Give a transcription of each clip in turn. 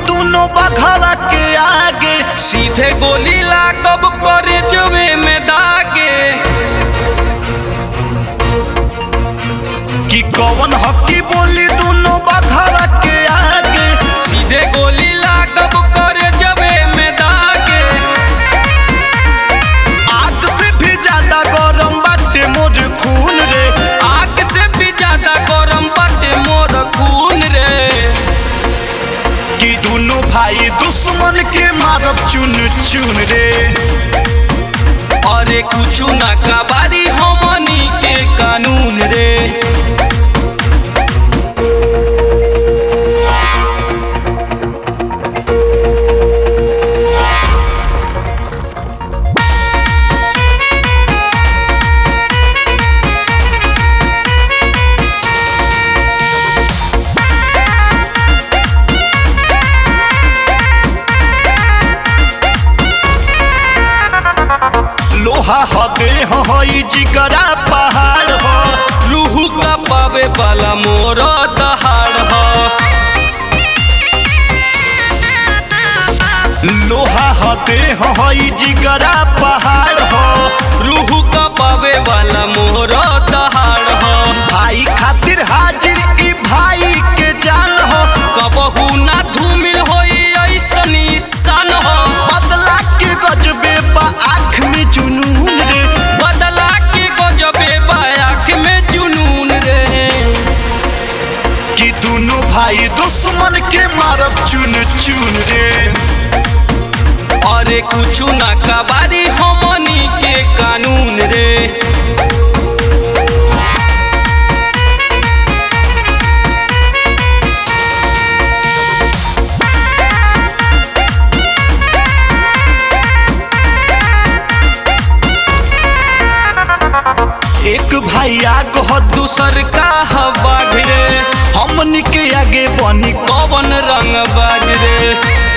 दोनों बघवा के आगे सीधे गोली लागब करे जवे में दागे कि कौन हकी बोली दोनों बघवा के आगे सीधे गोली लागब करे जवे में दागे आग से भी ज्यादा गरम बाटे मोर खून रे आग से भी ज्यादा गरम बाटे मोर खून रे कि दोनों भाई दुश्मन के मारब चुन चुन रे अरे कुछु ना कबारी हमनी के कानून रे लोहा हदे हई जिगरा पहाड़ हो रूहू का पावे वाला मोर दहाड़ ह लोहा हदे हई जिगरा पहाड़ हो रूहू का पावे वाला मोर दहाड़ ह भाई खातिर हाजिर ई भाई के जान हो कबहू ना धूमिल होई ऐसनी सन हो बदला के गजबे बा आँख में जुनून रे बदला के गजबे बायाख में जुनून रे कि दोनों भाई दुश्मन के मारब चुन चुन रे अरे कुछु ना कबारी हमनी के कानून रे एक भाई आग हो दूसर का हवा रे हमनी के आगे बनी कवन रंग बाज रे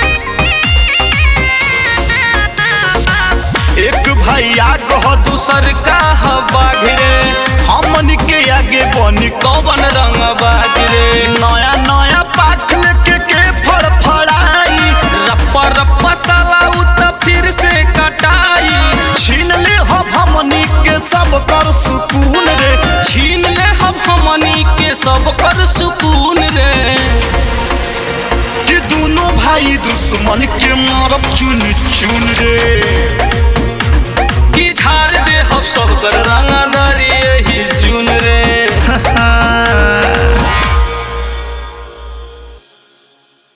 एक भाई आग हो दूसर का हवा रे हमनी के आगे बनी कवन रंग बाज रे नया नया पाख लेके के फड़फड़ाई रप्पा रप्पा साला उ त फिर से कटाई छीन ले हो हमनी के सब कर सुकून रे छीन ले हम हमनी के सब कर सुकून रे कि दोनों भाई दुश्मन के मारब चुन चुन रे